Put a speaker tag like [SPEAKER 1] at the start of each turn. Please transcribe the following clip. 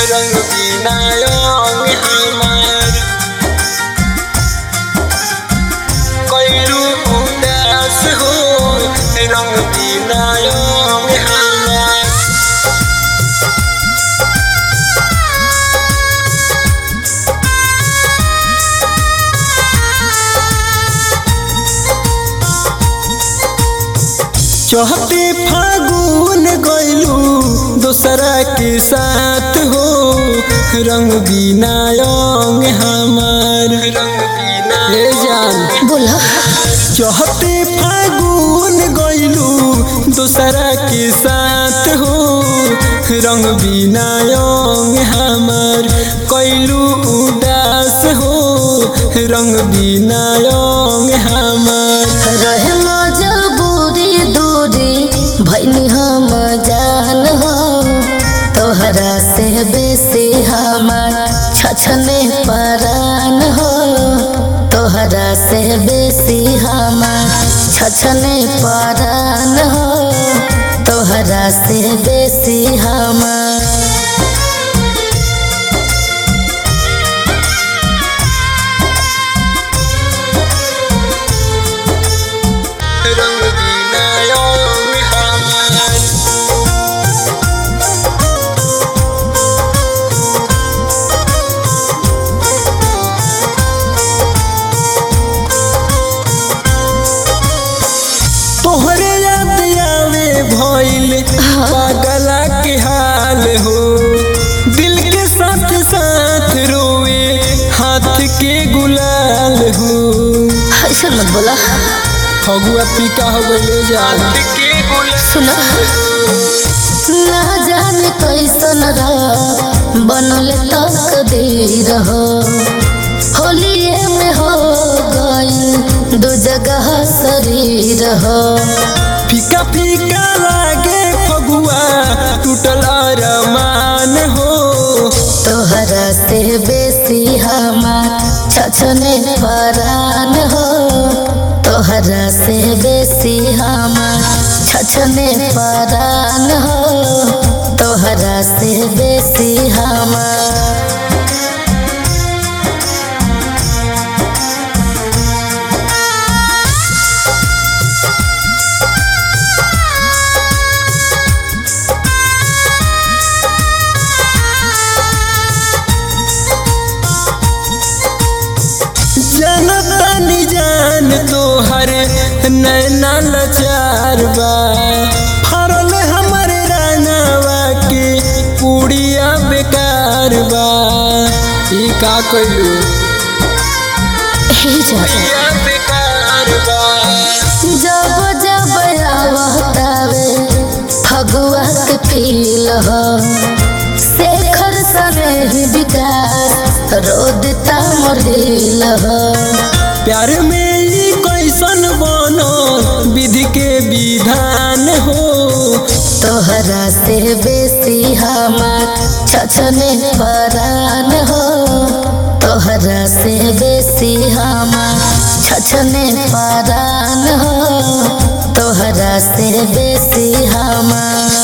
[SPEAKER 1] रंग बिना रंग हमार कैलू उदास हो रंग बिना रंग हमार चौहते फागुन गैलू दूसरा के साथ हो रंग बिना रंग हमार रंग बिना ले जान
[SPEAKER 2] बोला
[SPEAKER 1] चौहते फागुन गैलू दूसरा के साथ हो रंग बिना रंग हमार कैलू उदास हो रंग बिना रंग हमार
[SPEAKER 2] रहे मजबूरी दूरी भैनी हम जान हो तोहरा से बेसी हमार छछने परान हो तोहरा से बेसी हमार छछने परान हो तोहरा से बेसी हमार
[SPEAKER 1] रंग बिना रंग हमार तोहरे याद आवे भइल पागला के हाल हो दिल के साथ साथ रोए हाथ के गुलाल हो
[SPEAKER 2] ऐसा मत बोला
[SPEAKER 1] फगुआ पीका हो गइले जान के गुलाल
[SPEAKER 2] सुना ना जाने कैसन रह बनल तकदीर हो होलिए में हो गई दू जगह शरीर हो
[SPEAKER 1] फीका फीका लागे फगुआ टूटल अरमान हो
[SPEAKER 2] तोहरा से बेसी हमार छछने परान हो तोहरा से बेसी हमार छछने परान हो तोहरा से बेसी हमार
[SPEAKER 1] जनतानी जान तोहर नैना लचार बा फरल हमरे रानावा के पुड़िया बेकार बा ई का कइलू
[SPEAKER 2] हे जा
[SPEAKER 1] पुड़िया बेकार बा
[SPEAKER 2] जब जब आवतावे फगुआ के फील हो शेखर सने ही विकास रोदता मोरिल हो
[SPEAKER 1] प्यार में ई कैसन बनो विधि के विधान हो
[SPEAKER 2] तोहरा से बेसी हमार छछने परान हो तोहरा से बेसी हमार छछने परान हो तोहरा से बेसी हमार